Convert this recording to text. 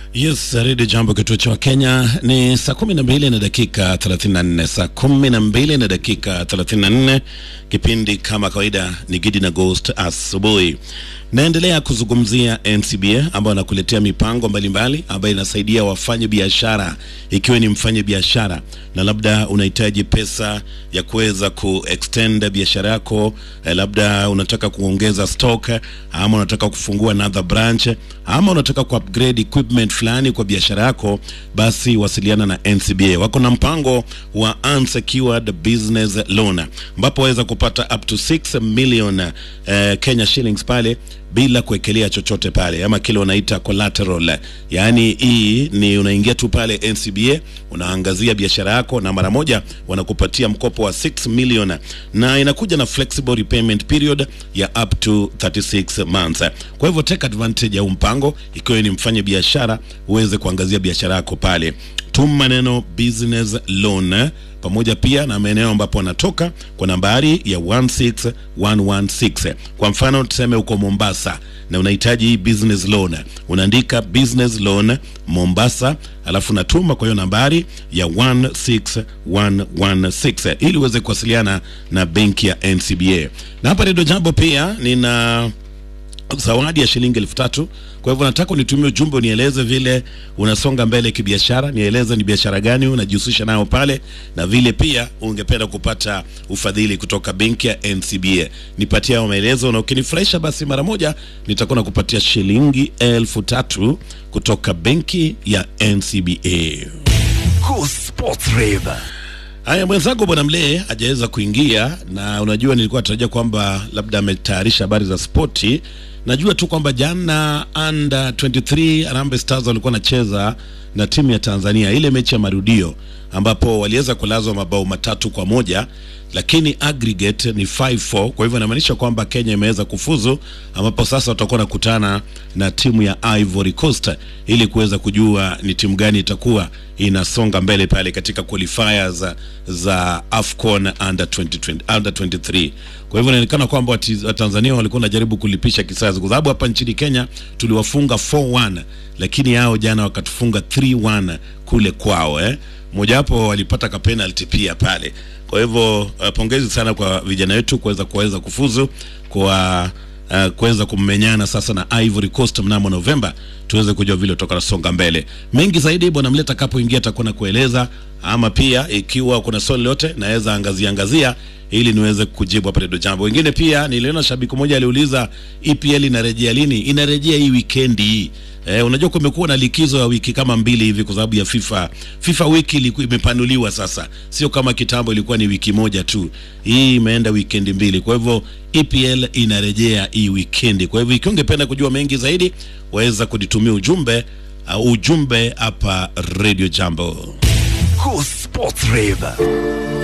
Yes, redio jambo kituo cha Kenya ni saa kumi na mbili na dakika 34, saa kumi na mbili na dakika 34. Kipindi kama kawaida ni Gidi na Ghost asubuhi. Naendelea kuzungumzia NCBA ambayo anakuletea mipango mbalimbali ambayo inasaidia wafanye biashara, ikiwa ni mfanye biashara na labda unahitaji pesa ya kuweza kuextend biashara yako eh, labda unataka kuongeza stock ama unataka kufungua another branch ama unataka kuupgrade equipment fulani kwa biashara yako, basi wasiliana na NCBA. Wako na mpango wa unsecured business loan ambapo waweza kupata up to 6 million eh, Kenya shillings pale bila kuwekelea chochote pale, ama kile unaita collateral. Yaani hii ni unaingia tu pale NCBA, unaangazia biashara yako na mara moja wanakupatia mkopo wa 6 million, na inakuja na flexible repayment period ya up to 36 months. Kwa hivyo take advantage ya huu mpango, ikiwa ni mfanye biashara uweze kuangazia biashara yako pale. Tuma neno business loan pamoja pia na maeneo ambapo wanatoka kwa nambari ya 16116. Kwa mfano tuseme uko Mombasa na unahitaji business loan, unaandika business loan Mombasa, alafu natuma kwa hiyo nambari ya 16116 ili uweze kuwasiliana na benki ya NCBA. Na hapa Redio Jambo pia nina zawadi ya shilingi elfu tatu. Kwa hivyo nataka unitumie ujumbe unieleze vile unasonga mbele kibiashara, nieleze ni biashara gani unajihusisha nayo pale, na vile pia ungependa kupata ufadhili kutoka benki ya NCBA. Nipatie hayo maelezo, na ukinifurahisha basi mara moja nitakuwa nakupatia shilingi elfu tatu kutoka benki ya NCBA. Go Sports Rave. Haya, mwenzangu bwana Mlee hajaweza kuingia, na unajua nilikuwa natarajia kwamba labda ametayarisha habari za spoti. Najua tu kwamba jana under 23 Harambee Stars walikuwa wanacheza na timu ya Tanzania, ile mechi ya marudio ambapo waliweza kulazwa mabao matatu kwa moja lakini aggregate ni 5-4. Kwa hivyo inamaanisha kwamba Kenya imeweza kufuzu, ambapo sasa watakuwa nakutana na timu ya Ivory Coast ili kuweza kujua ni timu gani itakuwa inasonga mbele pale katika qualifiers za AFCON under 2020, under 23. Kwa hivyo inaonekana kwamba wati- Watanzania walikuwa wanajaribu kulipisha kisasi, kwa sababu hapa nchini Kenya tuliwafunga 4-1 lakini hao jana wakatufunga 3-1 kule kwao eh. Mojawapo walipata ka penalty pia pale. Kwa hivyo uh, pongezi sana kwa vijana wetu kuweza kuweza kufuzu kwa uh, kuweza kumenyana sasa na Ivory Coast mnamo Novemba, tuweze kujua vile tutakasonga mbele. Mengi zaidi bwana Mleta atakapoingia atakuwa na kueleza, ama pia ikiwa kuna swali lote naweza angazia angazia ili niweze kujibu hapa Redio Jambo. Wengine pia niliona shabiki mmoja aliuliza EPL inarejea lini? Inarejea hii weekend hii. Eh, unajua kumekuwa na likizo ya wiki kama mbili hivi kwa sababu ya FIFA. FIFA wiki iliku- imepanuliwa sasa, sio kama kitambo ilikuwa ni wiki moja tu. Hii imeenda wikendi mbili, kwa hivyo EPL inarejea hii wikendi. Kwa hivyo ikiwa ungependa kujua mengi zaidi, waweza kunitumia ujumbe uh, ujumbe hapa Radio Jambo. Go Sports Rave.